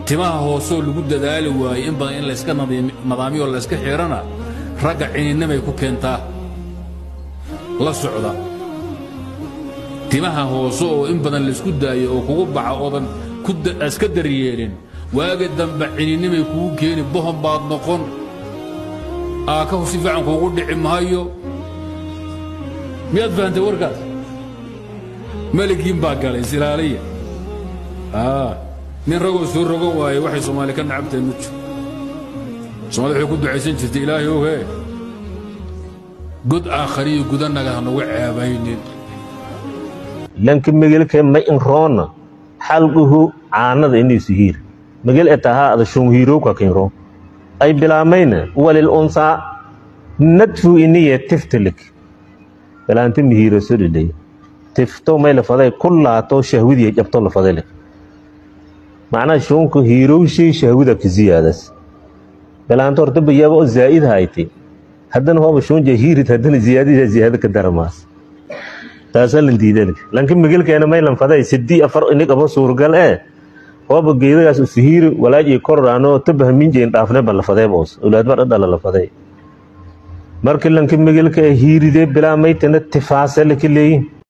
timaha hoosoo lagu dadaali waayo in badan in layska nadaamiyo o layska xidhana ragga cininimay ku keentaa la socda timaha hoose oo in badan laysku daayo oo kugu baxa oodan iska daryeelin waagi dambe cininimay kugu keeni bohon baad noqon aakahu si fiican kuugu dhici maayo miyaad fahantay warkaas meligiin baa galay silaaliya nin ragoo soo rogo waaye waxay soomaali ka nacabtahay ma jiro soomali waxay ku ducaysan jirtay ilaahay ohe god aakhariyo gudanaga hanugu ceebaynin lanka megelka ma inroona xalquhu caanada iniisu hiir megel etahaa ada shunhiirowka kinro ay bilaamayna walil unsaa nadfu iniye tiftilik balaanta mihiiro so dhidhay tifto may lafaday kullaato shahwidiya jabto lafadale macnaha shuunka hiirowshay shahwida ka ziyaadas balaanta horta bayaaba oo zaa'id hayti haddana hooba shuunja hiirid haddana ziyaadida ziyaada ka daramaas taasaa lan diidan lanka megelkeena may lanfaday sidii afar inig aba suurgal ee hooba geedagaas usihiiri walaaj iyo kororaano tabahminjeyn dhaafne ba lafadee boos awlaad mar dhadhala lafadee markii lanka megelka ee hiiridee bilaamaytana tifaase laka leeyin